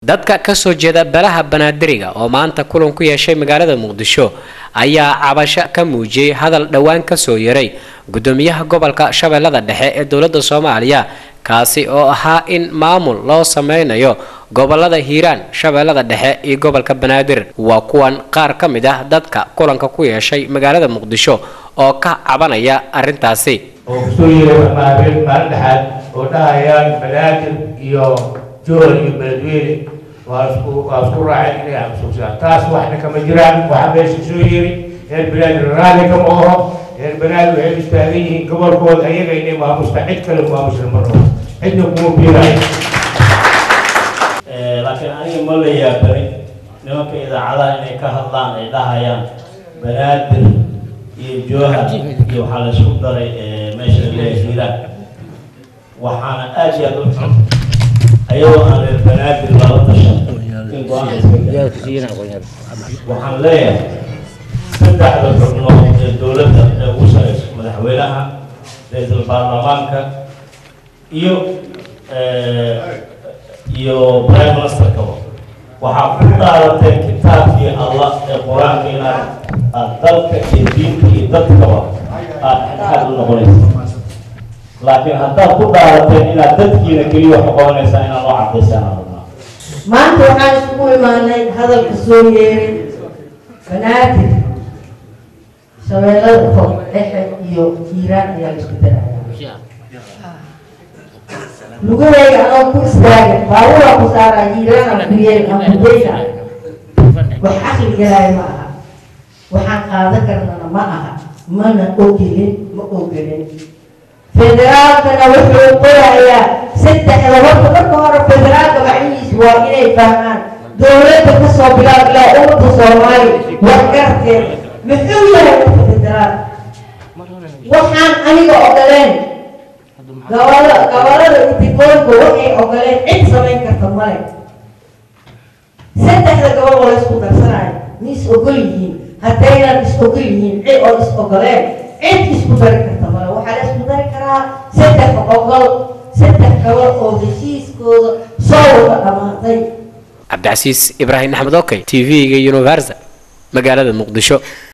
dadka ka soo jeeda balaha banaadiriga oo maanta kulan ku yeeshay magaalada muqdisho ayaa cabasho ka muujiyey hadal dhowaan kasoo yaray gudoomiyaha gobolka shabeellada dhexe ee dowladda soomaaliya kaasi oo ahaa in maamul loo sameynayo gobolada hiiraan shabeellada dhexe iyo gobolka banaadir waa kuwan qaar ka mid ah dadka kulanka ku yeeshay magaalada muqdisho oo ka cabanaya arrintaasi oo kusoo yeeray maalin maalin dhexaad oo dhahayaan banaadir iyo jool iyo beledweyne waa isku waa isku raaceen inay xasuusiyaan taas waxna kama jiraan waxaa meesha soo yeeri reer banaadir raalli kama oho reer banaadir waxay istaagan yihiin gobolkooda ayaga inay maamusta cid kale maamusna ma rabo cidna kuma biiraayo laakiin aniga ma la yaabanin nimanka idaacadaha inay ka hadlaan ay dhahayaan banaadir iyo jooha iyo waxaa la isku daray meesha laleeyahay hiiraan waxaana aad iyo aad u xun ayadoo aan reer banaadir lala tashan in go-aan la iska gaaro waxaan leeyahay saddexda xubnood ee dowladda ee ugu sareyso madaxweynaha ra-iisul baarlamaanka iyo iyo prime ministerkaba waxaa ku dhaarateen kitaabkii allah ee qur-aanka inaad aad dalka iyo diinka iyo dadkaba aad xadxad u noqonaysa laakiin haddaad ku dhaarateen inaad dadkiina keliya wax uqabanaysaa inaad loo cadaysaan aan rabnaa maanta waxaan isugu imaanay hadalka soo yeeray banaadir shabeellada fog dhexe iyo hiiraan ayaa la isku daraya lugahayga anoo ku istaaga baaburaa ku saaraa hiiraana ku yeeri aan kudayna wax caqli galaayo ma aha waxaan qaadan karnana ma aha mana ogilin ma ogolin federaalkana wuxuu qorayaa saddexda horta marka hore federaalka macnihiisu waa inay fahmaan dowladda kasoo bilaab ilaa ummadda soomaali wargarteed muxuu yahay marka federaal waxaan aniga ogoleen gobolo gobolada intigoonka waxay ogoleen cid samayn karta male saddexda gobol oo la isku darsanayo ma is ogol yihiin haddaynan is ogol yihiin cid oo is ogoleen cid isku dari karta male waxaa la isku dari karaa saddex ogol saddex gobol oo heshiiskooda soo wada dhammaatay cabdicasiis ibraahim axmed okey t v-ga universa magaalada muqdisho